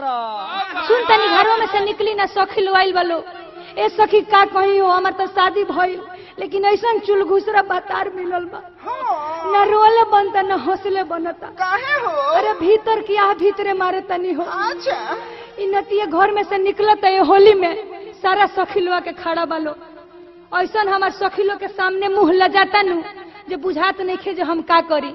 करो सुन तनी घरों में से निकली ना सखी लोआइल वालो ए सखी का कही हो हमार तो शादी भइल लेकिन ऐसा चुल घुसरा बतार मिलल बा हाँ ना रोले बनता ना हौसले बनता काहे हो अरे भीतर की आह भीतरे मारे तनी हो अच्छा इ नतिये घर में से निकलत है होली में सारा सखिलवा के खड़ा बालो ऐसा हमार सखिलो के सामने मुंह लजाता नु जे बुझात नहीं खे जे हम का करी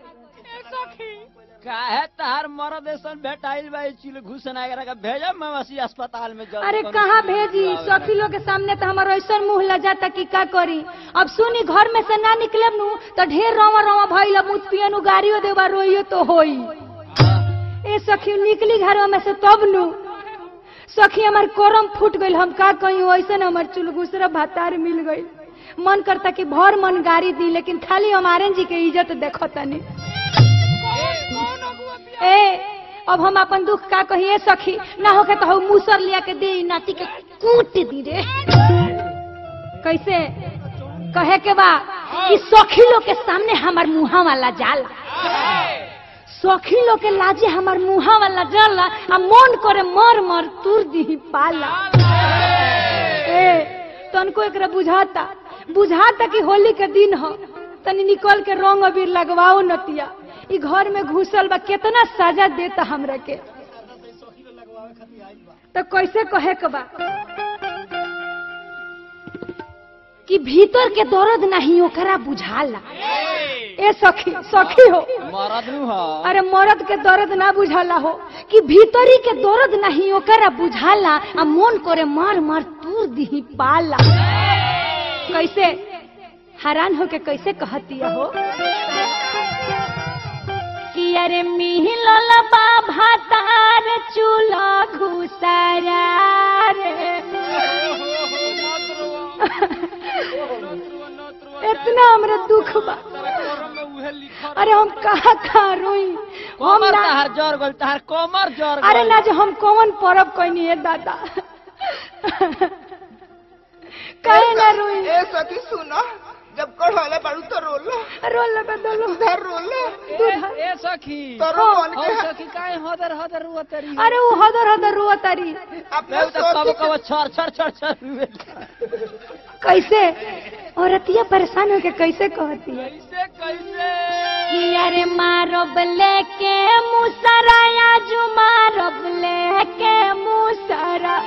काहे तार मरद ऐसन भेटाइल बा चिल घुसन आगरा का भेजब मवासी अस्पताल में जल्दी अरे कोनो कहाँ चीज भेजी लावे। सखिलो के सामने तो हमारा ऐसा मुंह लजाता कि का करी अब सुनी घर में से ना निकलब नु तो ढेर रवा रवा भइल मुझ पियनु गाड़ियो देवा रोइयो तो होई ए सखी निकली घरों में से तब नु सखी हमार कोरम फूट गइल हम का कही ऐसे हमार चुलगुसरा भातार मिल गइल मन करता कि भर मन गाड़ी दी लेकिन खाली हमारे जी के इज्जत देखो तनी ए अब हम अपन दुख का कहिए सखी ना होके तो हम मूसर लिया के दे नाती के कूट दी रे कैसे कहे के बा कि सखी लोग के सामने हमार मुहा वाला जाला सखी लोग के लाजे हमार मुहा वाला जाला आ मन करे मर मर तुर दी पाला ए तनको एकरा बुझाता बुझाता कि होली के दिन हो तनी निकल के रंग अबीर लगवाओ नतिया ई घर में घुसल बा कितना सजा देता हमरा के तो कैसे कहे के बा कि भीतर के दर्द नहीं ओकरा बुझाला ए सखी सखी हो मरद नु ह अरे मर्द के दर्द ना बुझाला हो कि भीतरी के दर्द नहीं ओकरा बुझाला आ मन करे मार मार तूर दी पाला कैसे हैरान होके कैसे कहतिया हो कि अरे मिहिलल बा भातार चूल्हा घुसरा रे इतना हमरा दुख बा अरे हम कहाँ कहाँ रोई हम कोमर ना तहार जर गल तहार कोमर जर अरे गइल। ना जो हम कौन परब कोई है दादा कहे ना रोई ए सखी सुनो जब कढ़ौले बाड़ू तो रोलो रोल लगा दलो उधर रोलो ए ए सखी तोरो मन हो के सखी काहे हदर हदर रुअतरी अरे वो हदर हदर रुआ तारी अपने मैं तो कब सोची कब छर छर छर छर रुए कैसे औरतिया परेशान होके कैसे कहती है कैसे कैसे कि अरे मारब लेके मुसरा या जू मारब लेके मुसरा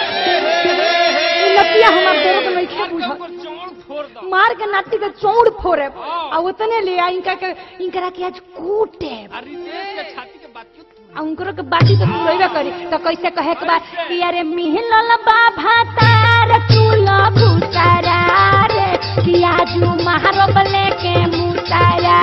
लतिया हमार दर्द में क्या बुझा मार के नाटी के चौड़ फोड़े आ उतने ले आ इनका के इनकरा के आज कूटे आ उनकरो के बाटी तो पूरा करी तो कैसे कहे के बाद कि अरे मिहलल बाभा तार चूलो भूसारा रे कि आजू मारब लेके मुसारा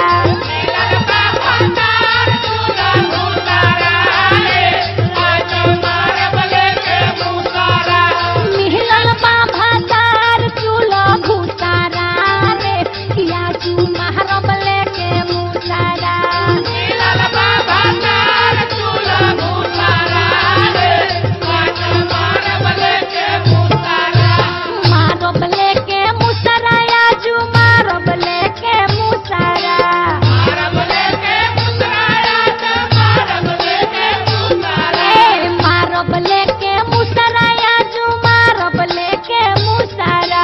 मिहलल बाभा तार चूलो भूसारा रे कि आजू मारब लेके मुसारा मारब लेके मुसरा आजू मारब लेके मुसरा ए, मारब लेके मुसरा आजू मारब लेके मुसरा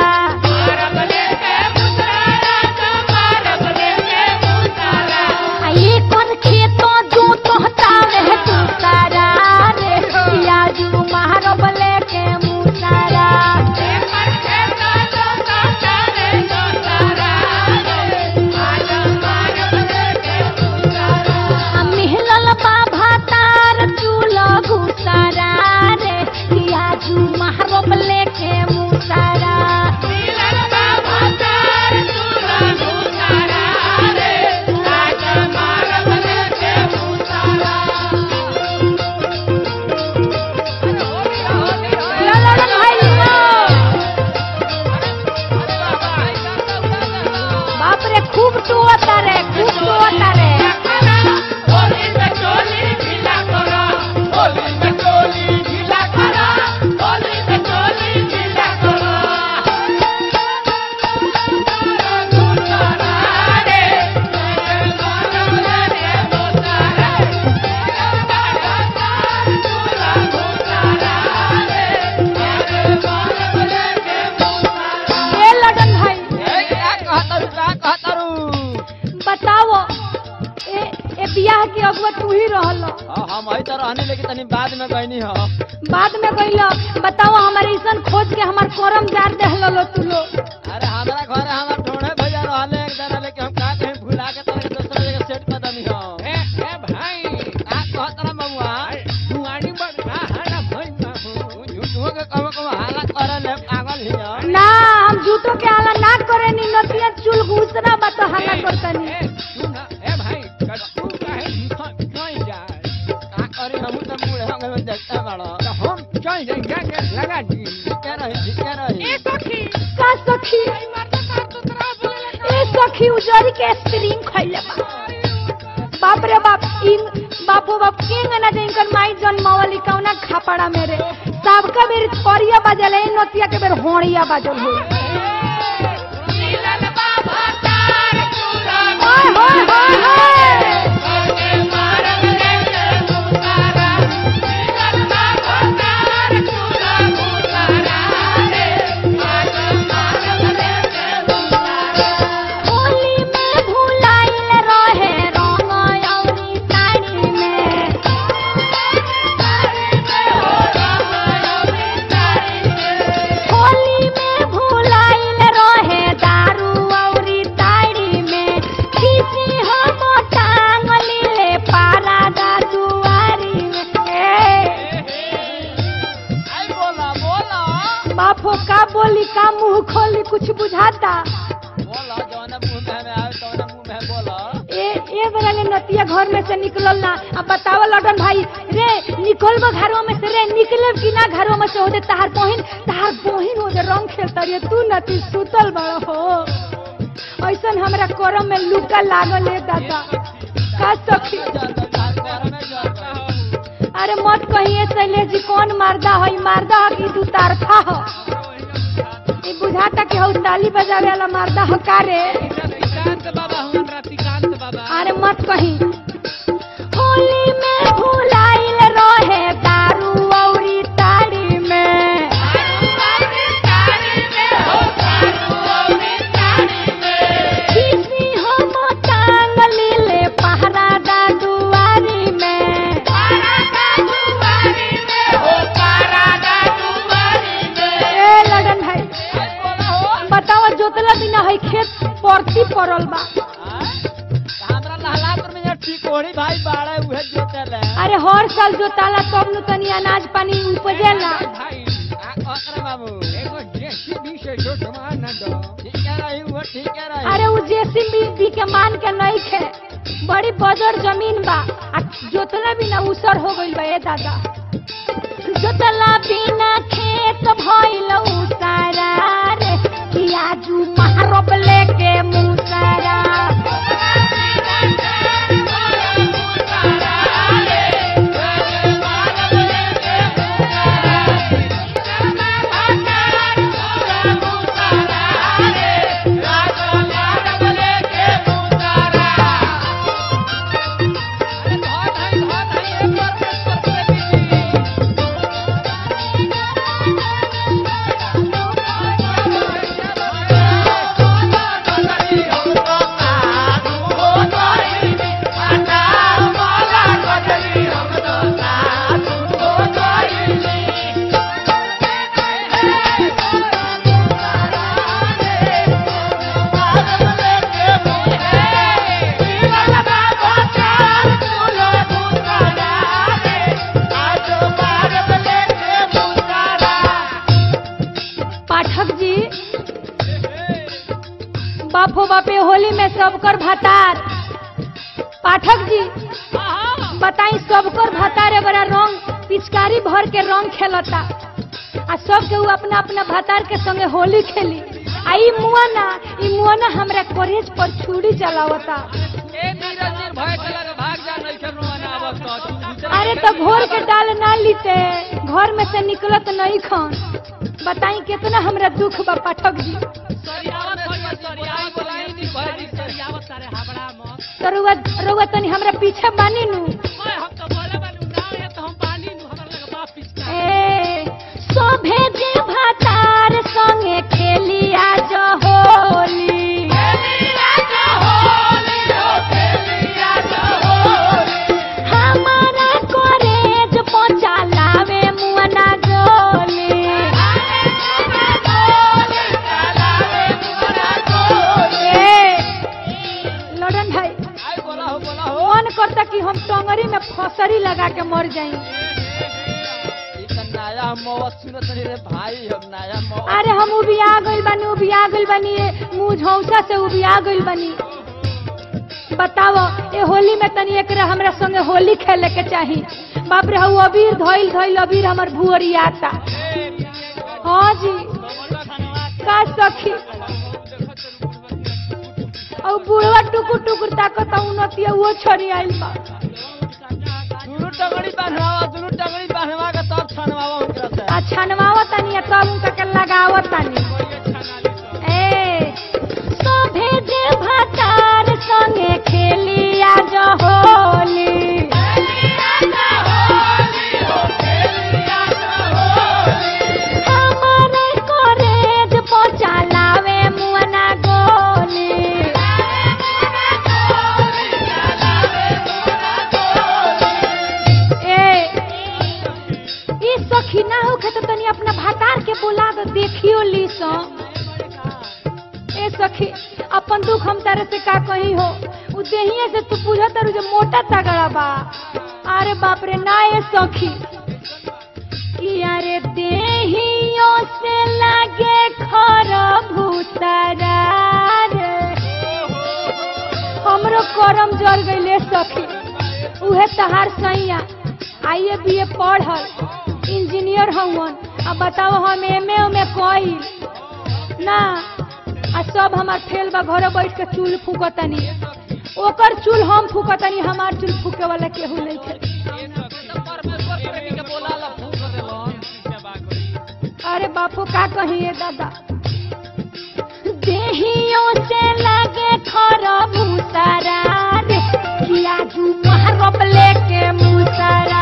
आ ये कौन खेतो जो तोहता रह तू सारा रे आजू मारब लेके मुसरा आ मिहलल बाभा तार चूलो घुसरा हम वही तो रहने लेकिन तनी बाद में गईनी हो बाद में गइलो बताओ हमारे ऐसन खोज के हमार करम जार देहलो लो तू लो अरे हमारा घर हमार ढोढ़े भैया रहले एक जना लेके हम का कहीं भुला के तरह दूसरा जगह सेट कर दनी हो ए ए भाई का कहत रहा बबुआ दुआरी बड़ा हरा भई बाबू झूठो के कहो कहो हाला करे ले पागल हिया ना हम झूठो के आला ना करे नी नतिया चुल घुसना बा तो हल्ला करतनी ए सुन ए भाई कट्टू काहे झूठा क्यों जा का करी हम तो बूढ़े हो गए देखते बड़ा तो हम चल जाएंगे के लगा दी ठीक है रही ठीक है रही का सखी ए सखी उजरी के स्प्रिंग खइले बा बाप रे बाप इन बापो बाप किंग ना जिनकर माई जन्मावली कौना खापड़ा मेरे सबका बेर करिया बजल है नतिया के बेर होड़िया बजल हो हाय हाय हाय हाय होली में भुलाइल रहे रंग अउरी साड़ी में होली में भुलाइल रहे दारू अउरी साड़ी में खीसी हम टांग लीले पारा दा दुआरी में ए, आई बोला बोला बापो का बोली का मुंह खोली कुछ बुझाता बोला जौन मुंह में हमें आवे तौन मुंह में बोला ए ए बेरा ले नतिया घर में से निकलल ना अब बतावा लडन भाई रे निकलबो घरवा में से रे निकले कि ना घरवा में से होदे तहार बहिन तहार बहिन होदे रंग खेलता रे तू नती सुतल बड़ हो ऐसन हमरा करम में लुका लागल है दादा का सखी जाता घर में जाता अरे मत कहिए शैलेश जी कौन मारदा है मारदा है कि दू तारफा हो ई बुझाता कि हौ ताली बजावे वाला मारदा हो का रे रतिकांत बाबा हम रतिकांत बाबा अरे मत कही होली में भुलाइल रहे दारू औरी ताड़ी में किसी हम टांग लीले पहरा दा दुआरी में ए लगन भाई बताओ जोतला बिना है खेत परती पड़ल बा हमरा लहलापुर में यहाँ टिकोड़ी भाई बाड़े उहे जोते ले अरे हर साल जोताला तब नु तनी अनाज पानी उपजेला भाई आ ओकरे बाबू एगो जेसीबी से जो सामान न दो ठीक है रही वो ठीक है रही अरे उ जेसीबी के मान के नहीं खे बड़ी बजर जमीन बा आ जोतला बिना उसर हो गइल बा ए दादा जोतला बिना खेत भइल उसारा रे पियाजू मारब लेके मुसारा पाठक जी बापो बापे होली में सबकर भतार पाठक जी बताई सबकर भतार बड़ा रंग पिचकारी भर के रंग खेलता आ सब के उ अपना अपना भतार के संगे होली खेली आ ई मुआना ई मुआना हमरा कॉलेज पर छुरी चलावता ए नीरज जी भय के लगे भाग जा नहीं कर रोना आवत तो तू दूसरा अरे तो घोर के डाल ना लीते घर में से निकलत नहीं खन बताई कितना हमरा दुख बा पाठक जी सरियावत सरियावत सरियावत बोलाई नी भय जी सरियावत सारे हाबड़ा मत तो रुआ रुआ तनी हमरा पीछे बानी नु ओए हम तो बोले बानू ना है तो हम पानी नु हमरा लगे बाप पिचका ए सोभे जे भातार संगे खेलिया जो होली हमारा को लगा के मर जाई ई त नया मौत सुनत रही रे भाई हम नया मौत अरे हम उबिया गइल बानी उबिया गइल बानी ये मुंह झौसा से उबिया गइल बानी बताओ ए होली में तनी एक हमरा संगे होली खेले के चाही बाप रे हऊ अबीर धइल धइल अबीर हमर भुअरियाता हाँ जी का सखी और बुढ़वा टुकुर टुकुर ताकत उन्नतिया वो छोड़ी आइल बा दुनू टंगड़ी बांधवा दुनू टंगड़ी बांधवा के तब छनवावा उनकरा से आ छनवावा तनी आ तब उनका के लगावा तनी ए सोभे जे भातार संगे खेलिया जो होली हमारे कॉलेज पहुंचा लावे मुअना गोली ए ई सखी ना होखे तो तनी अपना भातार के बुला दे देखियो ली सो ए सखी अपन दुख हम तारे से का कही हो उ देहिए से तू पूछा तारू जे मोटा तगड़ा बा अरे बाप रे ना ए सखी कि अरे देहियो से लागे खर भूतरा रे हमरो करम जल गइले सखी उहे तहार सैया आइए बी ए पढ़ल इंजीनियर हवन अब बताओ हम एम ए में कइल ना आ सब हमार फेल बा घरे बैठ के चूल फूकतनी ओकर चूल हम फूकतनी हमार चूल फूके वाला केहू नहीं खे परमेश्वर प्रेमी के बोला ला फूक देलन अरे बापू का कहिए दादा देहियों से लगे खरा मुसरा रे किया जू महरब लेके मुसरा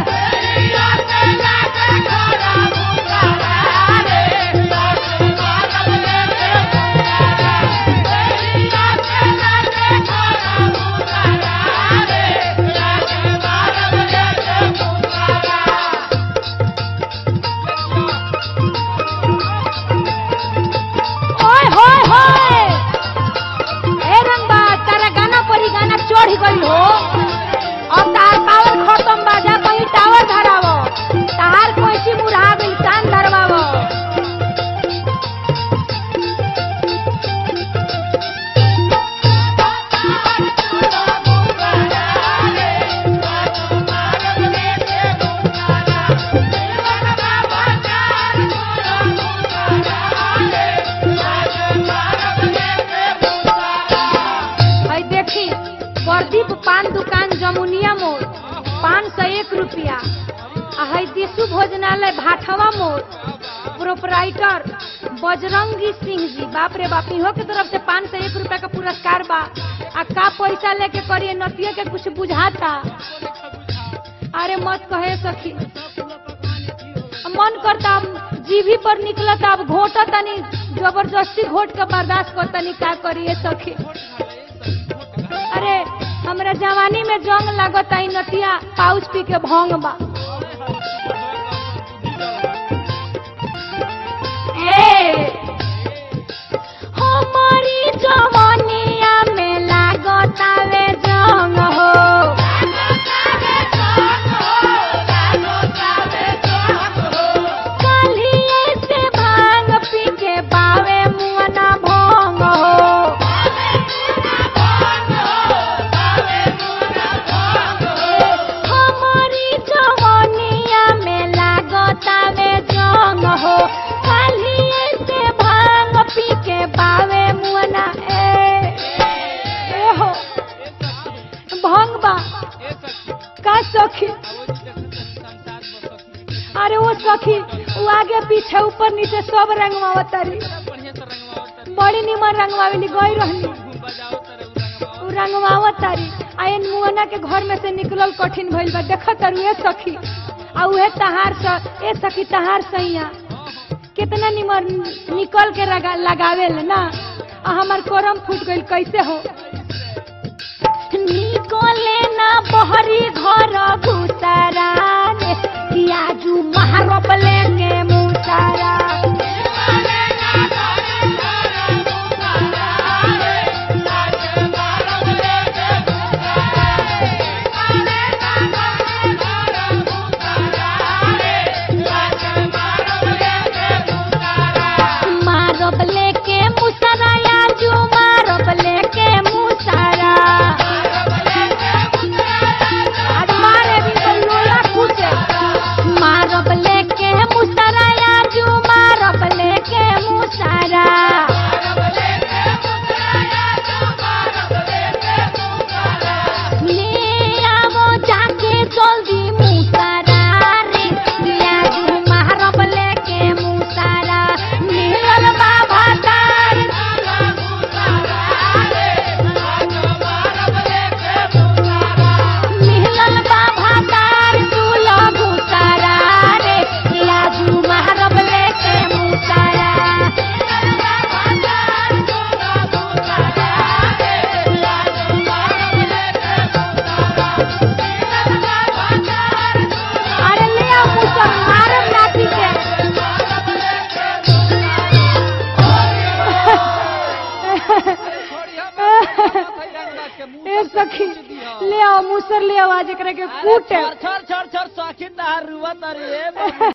ओए होए होए ए रंगबा तारा गाना परी गाना चढ़ गई हो अब तार पावर खत्म बाजा कहीं टावर धरावो तार कोई मुरहा गई कान धरवावो है देखी प्रदीप पान दुकान जमुनिया मोड़ पाँच सौ एक रुपया आ है दिशु भोजनालय भाठवा मोड़ प्रोपराइटर बजरंगी सिंह जी बाप रे बाप इहो के तरफ से पाँच सौ एक रुपया का पुरस्कार बा आ का पैसा लेके करिए नतिया के कुछ बुझाता अरे मत कहे सखी मन करता अब जीभी पर निकलता अब घोटा तनी जबरदस्ती घोट के बर्दाश्त कर तनी का करिए सखी अरे हमरा जवानी में जंग लागत आई नतिया पाउच पी के भंग बा ए हमारी जवानिया में लागत आवे जंग हो कलिए से भांग पी के बावे मुअना भंग हो हमारी जवानिया में लागतावे जंग हो कालिए से भांग पी के बावे मुअना ए ए हो भंग बा का सखी अरे वो सखी वो आगे पीछे ऊपर नीचे सब रंगवावतारी बड़ी निमन रंगवावेली गई रहनी उ रंगवावतारी आ इन मुअना के घर में से निकलल कठिन भइल बा देख तारू ए सखी आ उहे तहार स ए सखी तहार सैया कितना निमन निकल के लगा, लगावेल ना आ हमार कोरम फूट गइल कैसे हो निकले ना बहरी घर घुसारा रे किया जू महारोप लेके मुसारा ए सखी ले आओ मूसर ले आओ आज एकरा के कूटे छर छर छर छर सखी तहार रुआ तरी